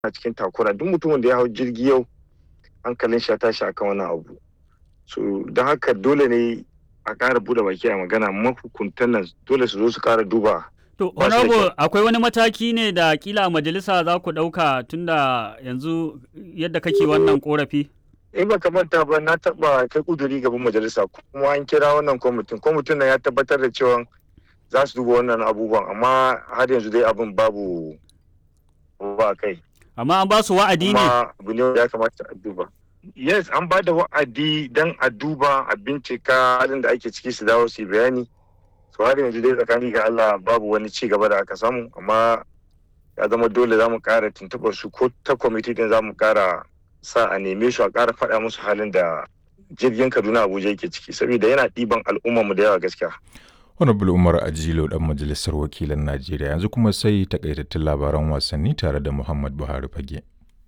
cikin takura duk mutumin da ya hau jirgi yau hankalin shi ya tashi akan wani abu so don haka dole ne a ƙara buɗe baki a magana mahukuntan nan dole su zo su ƙara duba To, Ba shi da Honorable, kyau. akwai wani mataki ne da kila a majalisa za ku ɗauka tunda yanzu yadda kake wannan korafi? in ba manta ba na taɓa kai kuduri gaban majalisa kuma an kira wannan kwamitin kwamitin nan ya tabbatar da cewa za su duba wannan abubuwan amma har yanzu dai abin babu ba kai Amma an ba su wa'adi ne? kuma abu ne wanda ya kamata a duba yes an ba da wa'adi don a duba a bincika halin da ake ciki su dawo su yi bayani so har yanzu dai tsakani ga Allah babu wani ci gaba da aka samu amma ya zama dole za mu kara tuntuɓar su ko ta kwamiti din za mu kara sa a neme su a kara faɗa musu halin da jirgin Kaduna Abuja yake ciki saboda yana ɗiban al'ummar mu da yawa gaskiya Honorable Umar Ajilo dan majalisar wakilan Najeriya yanzu kuma sai takaitattun labaran wasanni tare da Muhammad Buhari Fage.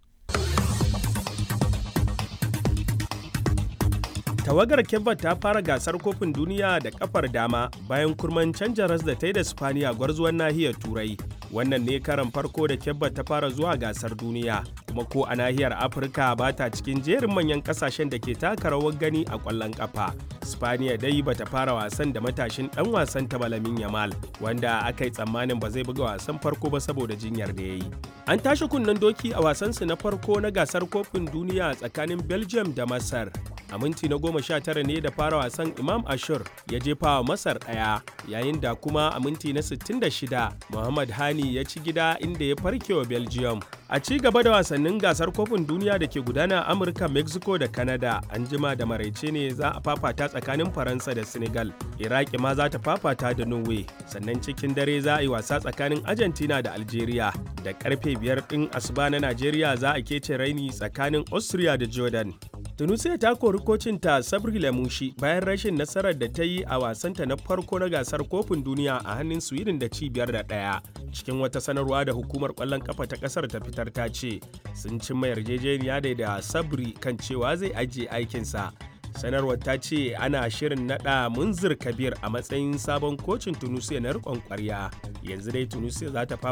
Tawagar Kebba ta fara gasar kofin duniya da kafar dama bayan kurman canja ras da ta yi da Spaniya gwarzuwan nahiyar Turai. Wannan ne karan farko da Kebba ta fara zuwa gasar duniya, kuma ko a nahiyar Afirka ba ta cikin jerin manyan kasashen da ke taka rawar gani a ƙwallon ƙafa. Spaniya dai ba ta fara wasan da matashin ɗan wasan ta Malamin Yamal, wanda aka yi tsammanin ba zai buga wasan farko ba saboda jinyar da ya yi. An tashi kunnen doki a wasansu na farko na gasar kofin duniya tsakanin Belgium da Masar. a minti na goma sha tara ne da fara wasan imam ashur ya jefa wa masar ɗaya yayin da kuma a minti na 66 muhammad hani ya ci gida inda ya farke wa belgium a ci gaba da wasannin gasar kofin duniya da ke gudana a amurka mexico da canada an jima da maraice ne za a fafata tsakanin faransa da senegal iraki ma za ta fafata da norway sannan cikin dare za a yi wasa tsakanin argentina da algeria da karfe biyar ɗin asuba na najeriya za a kece raini tsakanin austria da jordan tunisia ta kori kocinta sabri lamushi bayan rashin nasarar da ta yi a wasanta na farko na gasar kofin duniya a hannun sweden da cibiyar da ɗaya cikin wata sanarwa da hukumar ƙwallon kafa ta ƙasar ta fitar ta ce sun cimma yarjejeniya da da sabri kan cewa zai ajiye aikinsa sanarwar ta ce ana shirin nada munzir kabir a matsayin sabon kocin tunisia na rikon kwarya yanzu dai tunisia za ta